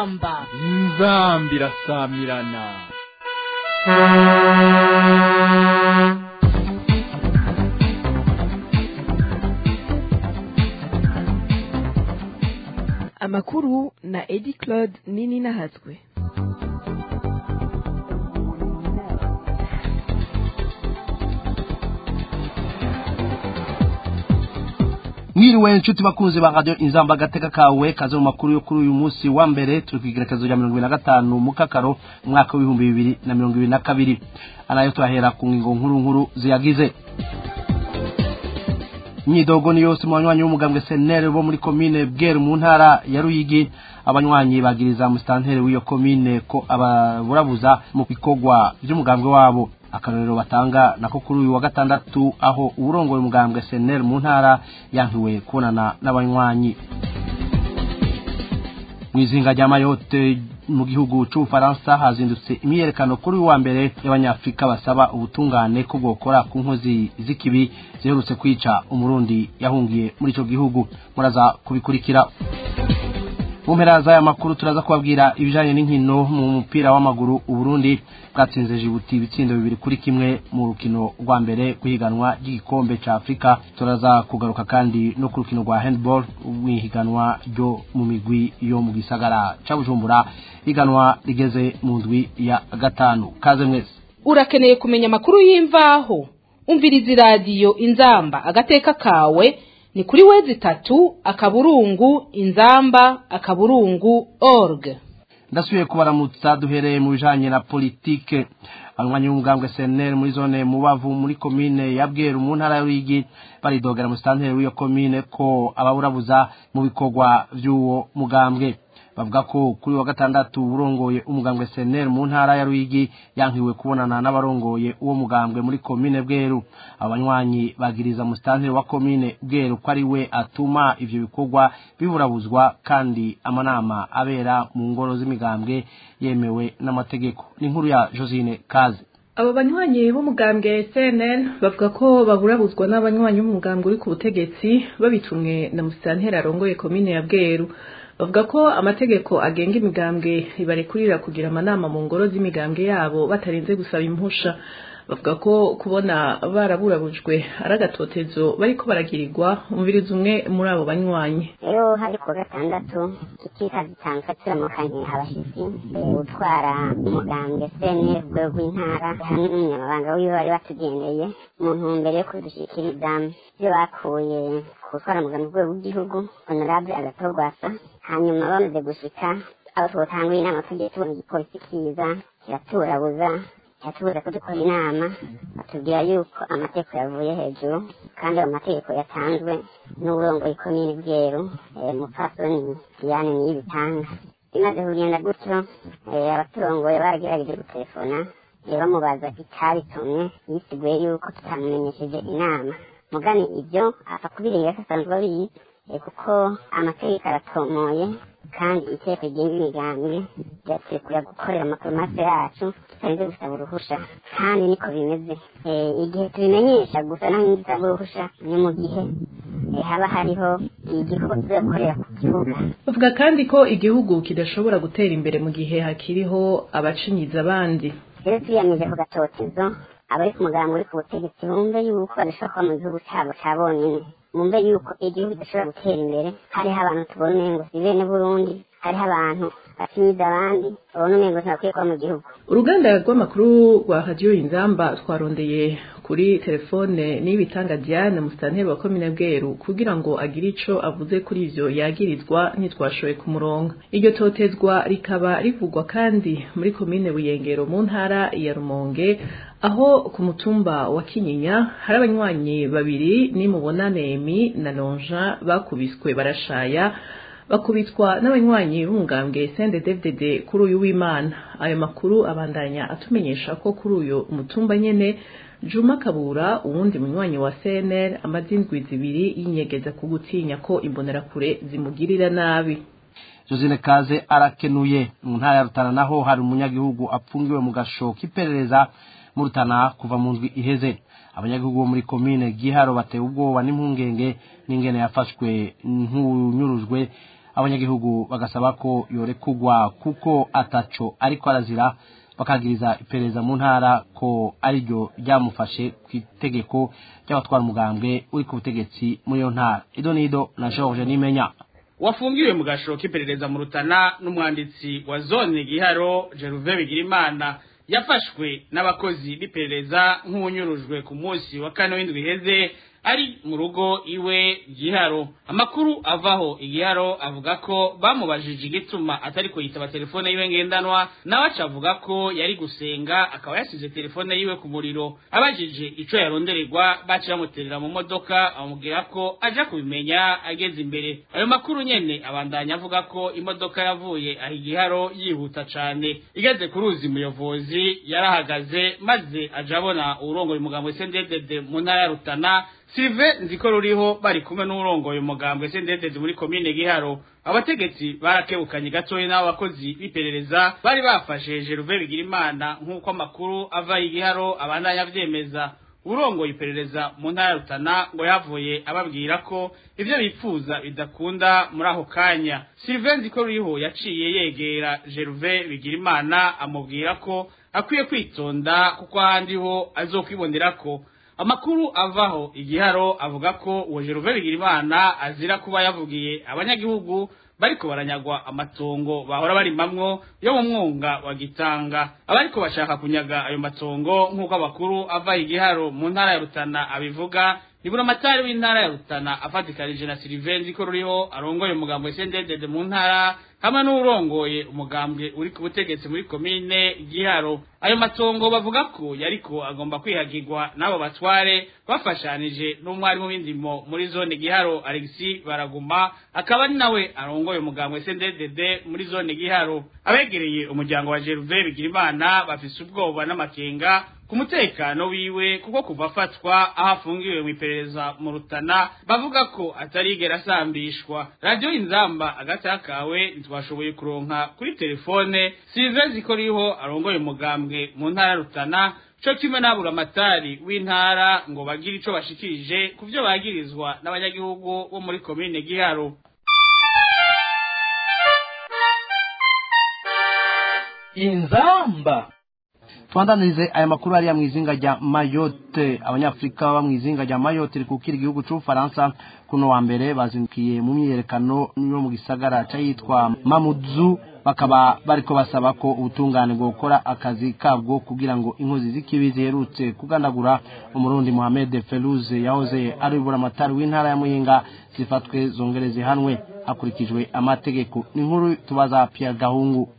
inzamba inzamba irasamirana amakuru na edi claude nini nahatswe mwiriwe inshuti bakunzi ba radio inzamba agateka kawe kaze mu makuru yo kuri uyu munsi wa mbere turi ku igerekezo rya mirongo ibiri na gatanu mu kakaro umwaka w'ibihumbi bibiri na mirongo ibiri na kabiri anayo turahera ku ngingo nkuru nkuru ziyagize imyidogo ni yose mu banywanyi b'umugambwe senere bo muri komine bweru mu ntara ya ruyigi abanywanyi bagiriza musitanteri w'iyo komine ko ababurabuza mu bikorwa by'umugambwe wabo akarorero batanga nako kuri uyu wa gatandatu aho uburongoye umugambwe senere mu ntara yankiwe kubonana n'abanywanyi mu izinga rya mayote mu gihugu c'ubufaransa hazindutse imyiyerekano kuri uyu wa mbere y'abanyafurika basaba ubutungane ko bwokora ku nkozi z'ikibi ziherutse kwica umurundi yahungiye muri ico gihugu muraza kubikurikira mu mpera z'aya makuru turaza kubabwira ibijanye n'inkino mu mupira w'amaguru uburundi bwatsinze jibuti ibitsindo bibiri kuri kimwe mu rukino rwa mbere rw'ihiganwa ry'igikombe ca afurika turaza kugaruka kandi no ku rukino rwa handball rw'ihiganwa ryo mu migwi yo mu gisagara ca bujumbura higanwa rigeze mu ndwi ya gatanu kaze mwese urakeneye kumenya amakuru y'imvaho umviriza iradiyo inzamba agateka kawe ni kuri wezi itatu akaburungu inzamba akaburungu org ndasubiye kubaramutsa duhereye mu bijanye na politike abanywanyi b'umugambwe CNL muri zone mubavu muri komine ya Bweru mu ntara y'Uruyigi baridogera mu stanteri w'iyo komine ko ababurabuza mu bikorwa by'uwo mugambwe bavuga ko kuri wa gatandatu urongoye umugambwe CNL mu ntara ya Ruyigi yankiwe kubonana n'abarongoye uwo mugambwe muri komine Bweru abanywanyi bagiriza mu stanteri wa komine Bweru ko ari we atuma ivyo bikorwa biburabuzwa kandi amanama abera mu ngoro z'imigambwe yemewe n'amategeko ni inkuru ya Josine Kaze abo banywanyi b'umugambwe CNL bavuga ko baburabuzwa n'abanywanyi b'umugambwe uri ku butegetsi babitumwe na musitanteri arongoye komine ya Bweru bavuga ko amategeko agenga imigambwe ibarekurira kugira amanama mu ngoro z'imigambwe yabo batarinze gusaba impusha bavuga ko kubona baraburabujwe ari agatotezo bariko baragirirwa umviriza umwe muri abo banywanyi rero hari ku gatandatu ikika zitanzwe turamukanye abashyitsi utwara umugambwe sene rwego rw'intara hamwe n'umunyamabanga wiwe bari batugendeye mu ntumbero yo kudushyikiriza ibyo bakuye ku gutwara umugambwe rwego rw'igihugu honorable agatorwasa hanyuma bamaze gushika abo tubotanguye inama tugiye tubona igipolisi kiza kiraturabuza yatubuza ko dukora inama batubwira yuko amategeko yavuye hejuru kandi ayo mategeko yatanzwe n'uburongoye komini bweru umupfasoni diane niyo ibitanga bimaze kugenda gutyo abaturongoye baragerageje gutelefona bamubaza itabitumye yisiguye yuko tutamumenyesheje inama mugani ibyo apfa kubireba ko asanzwe abizi kuko amategeko aratomoye kandi iteko rigenga imigambi ryaturekura gukorera amaforomasi yacu tutarinze gusaba uruhusha kandi niko bimeze igihe tubimenyesha gusa naho ntidusaba uruhusha ni mu gihe haba hariho igikorwa tuzakorera ku kibuga bavuga kandi ko igihugu kidashobora gutera imbere mu gihe hakiriho abacinyiza abandi rero turiyamirije ku gatotezo abari ku mugambi uri ku butegetsi bumve yuko badashobora kuba mu gihugu cyabo cya bonyine mumbe yuko igihugu gishobora gutera imbere hariho abantu tubona umengo si bene burundi hariho abantu basinyiza abandi babona umengo ntibakwiye kuba mu gihugu uruganda rw'amakuru rwa radiyo inzamba twarondeye kuri telefone n'ibitanga diane musitanteri wa komine bweru kugira ngo agire ico avuze kuri ivyo yagirizwa ntitwashoboye ku murongo iryo totezwa rikaba rivugwa kandi muri komine buyengero mu ntara ya rumonge aho ku mutumba wa kinyinya hari abanywanyi babiri nimubonanemi na lonja bakubiswe barashaya bakubitwa n'abanywanyi b'umugambwe sende devdede kuri uyu w'imana ayo makuru abandanya atumenyesha ko kuri uyu mutumba nyene juma kabura uwundi munywanyi wa cnr amaze indwi zibiri yinyegeza ku gutinya ko imbonerakure zimugirira nabi josine kaze arakenuye mu ntara ya rutana naho hari umunyagihugu apfungiwe mu gasho k'iperereza mu rutana kuva mu ndwi iheze abanyagihugu bo muri komine giharo batewe ubwoba n'impungenge n'ingene yafashwe nk'unyurujwe abanyagihugu bagasaba ko yorekugwa kuko ataco ariko arazira bakagiriza iperereza mu ntara ko ariryo ryamufashe ku itegeko ry'abatwara umugambwe uri ku butegetsi muri iyo ntara ido nido na George Nimenya wafungiwe mu gashoro k'iperereza mu rutana n'umwanditsi wa zone giharo Jeruve Bigirimana yafashwe n'abakozi b'iperereza nk'uwunyurujwe ku munsi wa kane w'indwi iheze ari mu rugo iwe giharo amakuru avaho igiharo avuga ko bamubajije igituma atari ko yitaba telefone yiwe ngendanwa nawe aca avuga ko yari gusenga akaba yasize telefone yiwe ku muriro abajije ico yarondererwa baciye bamuterera mu modoka amubwira ko aja kubimenya ageze imbere ayo makuru nyene abandanya avuga ko imodoka yavuye aho igiharo yihuta cane igeze ku ruzi muyobozi yarahagaze maze aja abona uwurongoye umugambo sendedede mu ntara ya rutana Sylvain nziko ruriho bari kumwe n'urongoye umugambwe sendedede muri komine giharo abategetsi barakebukanye gatoya n'abo bakozi b'iperereza bari bafashe Jeruve Bigirimana nk'uko amakuru ava igiharo abandanya avyemeza urongoye iperereza mu ntara ya Rutana ngo yavuye ababwira ko ivyo bipfuza bidakunda muri ako kanya Sylvain nziko ruriho yaciye yegera Jeruve Bigirimana amubwira ko akwiye kwitonda kuko ahandi ho azokwibonera ko amakuru avaho igiharo avuga ko uwo Jeruve Bigirimana azira kuba yavugiye abanyagihugu bariko baranyagwa amatongo bahora barimamwo yo mu mwonga wa Gitanga abariko bashaka kunyaga ayo matongo nk'uko abakuru ava igiharo mu ntara ya Rutana abivuga nibura amatari w'intara ya Rutana afatikanije na Sylvain ko ruriho arongoye umugambo SNDD mu ntara hamwe n'urongoye umugambwe uri ku butegetsi muri komine Giharo ayo matongo bavuga ko yariko agomba kwihagirwa n'abo batware bafashanije n'umwarimu w'indimo muri zone Giharo Alexis Baraguma akaba ari nawe arongoye umugambwe SNDD muri zone Giharo abegereye umuryango wa Jeruve Bigirimana bafise ubwoba n'amakenga ku mutekano wiwe kuko kuva afatwa aho afungiwe mu iperereza mu rutana bavuga ko atarigera asambishwa radiyo inzamba agatakawe ntitwashoboye kuronka kuri telefone silvezi ko riho arongoye umugambwe mu ntara ya rutana co kimwe n'abura amatari w'intara ngo bagire ico bashikirije ku vyo bagirizwa n'abanyagihugu bo muri komine giharo inzamba twandanirize aya makuru ariya mu izinga rya mayotte abanyafurika baba mu izinga rya mayotte rikukira igihugu c'ubufaransa kuno wa mbere bazindukiye mu myiyerekano yo mu gisagara c'ayitwa mamudzu bakaba bariko basaba ko ubutungane bwokora akazi kabwo kugira ngo inkozi z'ikibi ziherutse kugandagura umurundi Mohamed Feluze yahoze ari buramatari w'intara ya Muyinga zifatwe zongere zihanwe hakurikijwe amategeko ni nkuru tubaza Pierre Gahungu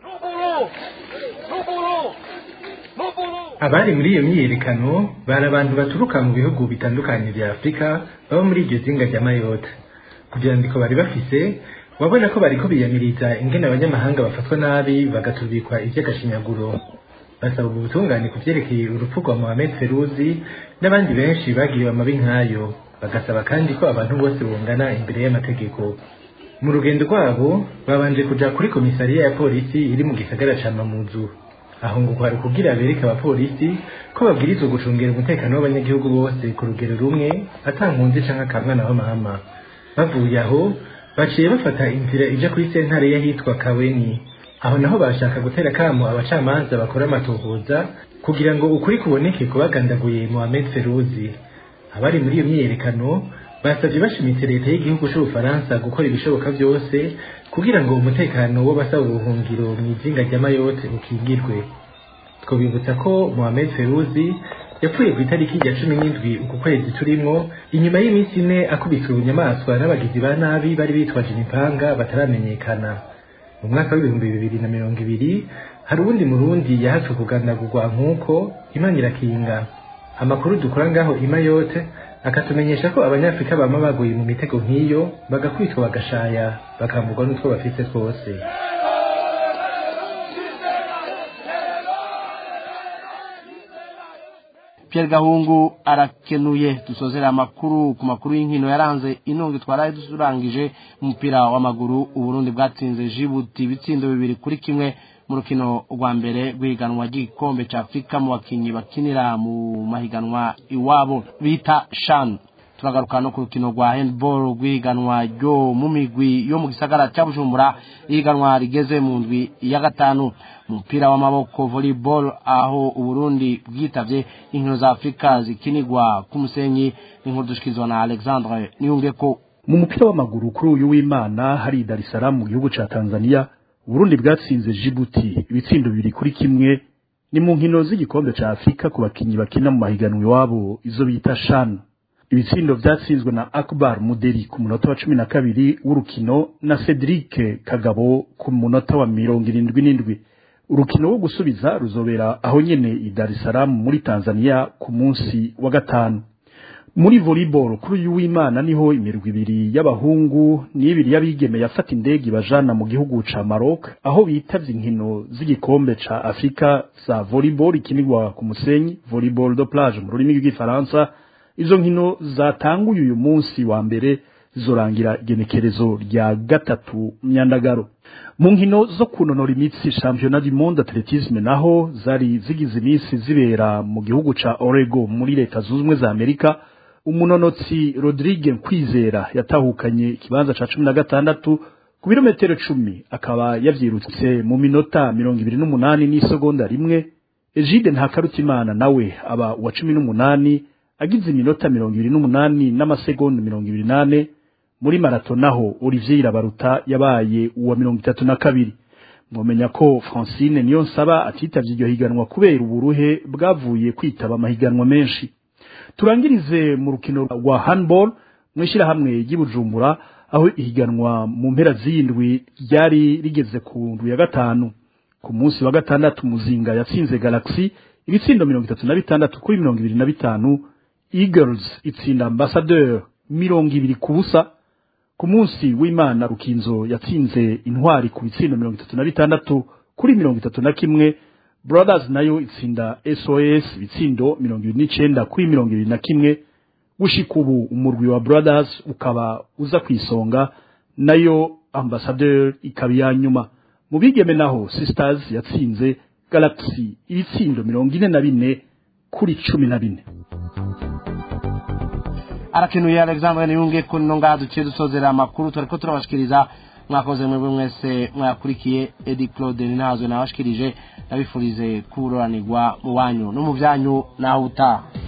abari muri iyo myiyerekano bari abantu baturuka mu bihugu bitandukanye vya afurika baba muri iryo zinga rya mayotte ku vyandiko bari bafise wabona ko bariko biyamiriza ingene abanyamahanga bafatwa nabi bagatubikwa ivy'agashinyaguro basaba ubutungane ku vyerekeye urupfu rwa mohamed feruzi n'abandi benshi bagiriwe amabi nk'ayo bagasaba kandi ko abantu bose bungana imbere y'amategeko mu rugendo rwabo babanje kuja kuri komisariya ya polisi iri mu gisagara ca mamuzu aho ngo kwari kugira bereke abapolisi ko babwirizwa gucungera umutekano w'abanyagihugu bose ku rugero rumwe atankunzi canke akamwana w'amahama bavuye aho baciye bafata inzira ija kuri sentare y'ahitwa kaweni aho naho bashaka gutera kamo abacamanza bakora amatohoza kugira ngo ukuri kuboneke kubagandaguye Mohamed Feruzi abari muri iyo myiyerekano basavye bashimitse leta y'igihugu c'ubufaransa gukora ibishoboka vyose kugira ngo umutekano w'abasaba ubuhungiro mw'izinga rya mayotte ukingirwe twobibutsa ko Mohamed Feruzi yapfuye ku itariki rya cumi n'indwi uku kwezi turimwo inyuma y'iminsi ine akubiswe ubunyamaswa n'abagizi ba nabi bari bitwaje imipanga bataramenyekana mu mwaka w'ibihumbi bibiri na mirongo ibiri hari uwundi murundi yahatswe kugandagurwa nk'uko imana irakinga amakuru dukora ngaho i mayotte akatumenyesha ko abanyafurika bama baguye mu mitego nk'iyo bagakwitwa bagashaya bakamburwa n'utwo bafise twose Pierre Gahungu arakenuye dusozera amakuru ku makuru y'inkino yaranze inongo twaraye dusurangije umupira w'amaguru uburundi bwatsinze Djibouti ibitsindo bibiri kuri kimwe mu rukino rwa mbere rw'ihiganwa ry'igikombe cya Afurika mu bakinyi bakinira mu mahiganwa iwabo bita shan turagaruka no ku rukino rwa handball rw'ihiganwa ryo mu migwi yo mu gisagara cya bujumbura ihiganwa rigeze mu ndwi ya gatanu umupira w'amaboko volleyball aho uburundi bwitavye inkino za afurika zikinirwa ku musenyi n'inkuru dushyikirizwa na alexandre niyungeko mu mupira w'amaguru kuri uyu w'imana hari Dar es Salaam mu gihugu ca Tanzania Burundi bwatsinze Djibouti ibitsindo bibiri kuri kimwe ni mu nkino z'igikombe ca Afrika ku bakinyi bakina mu mahiganwa iwabo izo bita CHAN ibitsindo vyatsinzwe na Akbar Muderi ku munota wa cumi na kabiri w'urukino na Cedric Kagabo ku munota wa mirongo irindwi n'indwi urukino wo gusubiza ruzobera aho nyene i Dar es Salaam muri Tanzania ku munsi wa gatanu muri volleyball kuri uyu w'imana niho imirwi ibiri y'abahungu n'ibiri y'abigeme yafata indege ibajana mu gihugu ca Maroc aho bitavye inkino z'igikombe ca Afrika za volleyball ikinirwa ku musenyi volleyball de plage mu rurimi rw'igifaransa izo nkino zatanguye uyu munsi wa mbere zizorangira igenekerezo rya gatatu myandagaro mu nkino zo kunonora imitsi championnat du monde athletisme naho zari zigize iminsi zibera mu gihugu ca Oregon muri leta zunze ubumwe za Amerika umunonotsi Rodrigue Kwizera yatahukanye ikibanza ca cumi na gatandatu ku birometero cumi akaba yavyirutse mu minota mirongo ibiri n'umunani n'isegonda rimwe Egide Ntakarutimana nawe aba uwa cumi n'umunani agize iminota mirongo ibiri n'umunani n'amasegonda mirongo ibiri nane muri marato naho Olivier Irabaruta yabaye uwa mirongo itatu na kabiri mwomenya ko Francine niyo nsaba atitavye iryo higanwa kubera uburuhe bwavuye kwitaba amahiganwa menshi turangirize mu rukino rwa handball mw'ishyirahamwe ry'ibujumbura aho ihiganwa mu mpera z'indwi ryari rigeze ku ndwi ya gatanu ku munsi wa gatandatu muzinga yatsinze galaxy ibitsindo mirongo itatu na bitandatu kuri mirongo ibiri na bitanu eagles itsinda ambassadeur mirongo ibiri ku busa ku munsi w'imana rukinzo yatsinze intwari ku bitsindo mirongo itatu na bitandatu kuri mirongo itatu na kimwe brothers nayo itsinda sos ibitsindo mirongo ibiri n'icenda kuri mirongo ibiri na kimwe gushika ubu umurwi wa brothers ukaba uza ku isonga nayo ambassadeur ikaba iya nyuma mu bigeme naho sisters yatsinze galaxy ibitsindo mirongo ine na bine kuri cumi na bine arakenuye alexandre niyunge ko nino ngaha duciye dusozera amakuru turiko turabashikiriza mwakoze mwebwe mwese mwakurikiye edi claude ninahazwe nabashikirije ndabifurize kuroranirwa mu wanyu no mu byanyu naho utaha